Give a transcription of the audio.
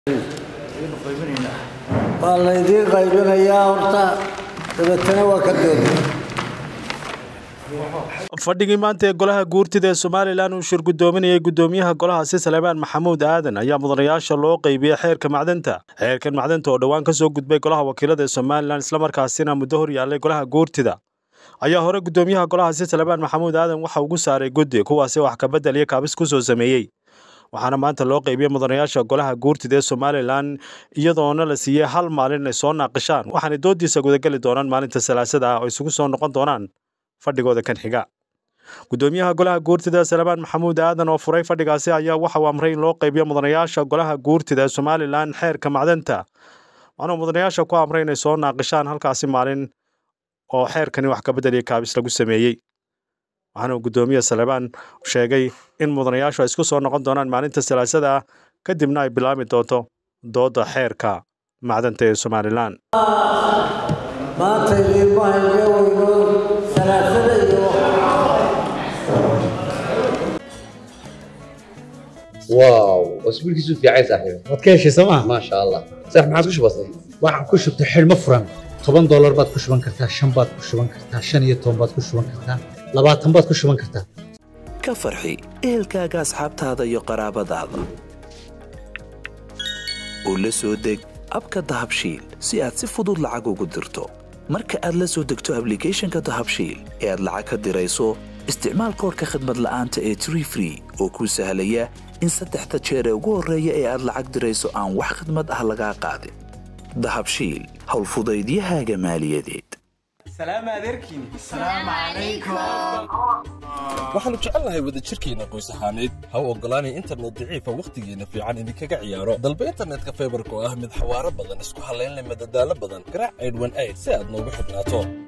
waa laydiin qaybinayaa horta dabeetana waa ka doodi fadhigii maanta ee golaha guurtida ee somalilan uu shir guddoominayay guddoomiyaha golahaasi salebaan maxamuud aadan ayaa mudanayaasha loo qeybiyey xeerka macdanta xeerkan macdanta oo dhowaan ka soo gudbay golaha wakiilada ee somalilan islamarkaasina muddo hor yaallay golaha guurtida ayaa hore guddoomiyaha golahaasi salebaan maxamuud aadan waxa ugu saaray guddi kuwaasi wax kabedel iyo kaabis ku soo sameeyey waxaana maanta loo qeybiyey mudanayaasha golaha guurtida ee somalilan iyadoona la siiyey hal maalin ay soo naaqishaan waxaanay doodiisa gudageli doonaan maalinta salaasada ah oo isugu soo noqon doonaan fadhigooda kan xiga guddoomiyaha golaha guurtida salebaan maxamuud aadan oo furay fadhigaasi ayaa waxa uu amray in loo qeybiyo mudanayaasha golaha guurtida ee somalilan xeerka macdanta waxaana mudanayaasha ku amray inay soo naaqishaan halkaasi maalin oo xeerkani wax kabedel iyo kaabis lagu sameeyey waxaana uu guddoomiye salebaan sheegay in mudanayaashu ay isku soo noqon doonaan maalinta salaasada ah kadibna ay bilaami doonto doodda xeerka macdanta ee somalilan maanta idiinma hayga weyno salaasada iyo واو اسبوع كيسو في عايز صاحبي waad ka heshay sooma ما شاء الله صح ما عادش بسيط waxaan ku shubtay xidhmo furan toban doolar baad ku shuban kartaa shan baad ku shuban kartaa shan iyo toban baad ku shuban kartaa labaatan baad ku shuban kartaa ka farxi ehelkaaga asxaabtaada iyo qaraabadaada u la soo deg abka dahabshiil si aad si fudud lacag ugu dirto marka aad la soo degto ablicathonka dahabshiil ee aad lacag ka dirayso isticmaal koorka khadmad la'aanta ee tree free oo kuu sahlaya in saddexda jeer ee ugu horreeya ee aad lacag dirayso aan wax khidmad ah lagaa qaadin dahabshiil howlfudaydiyahaaga maaliyadeed waxaannu jecelnahay wadajirkeenna qoys ahaaneed ha u oggolaanay internet daciifa wakhtigeenna fiican idinkaga ciyaaro dalba internetka faybarka oo ah mid xawaaro badan isku hallayn leh madadaalo badan garaac aydhwan ayd si aad noogu xidhnaato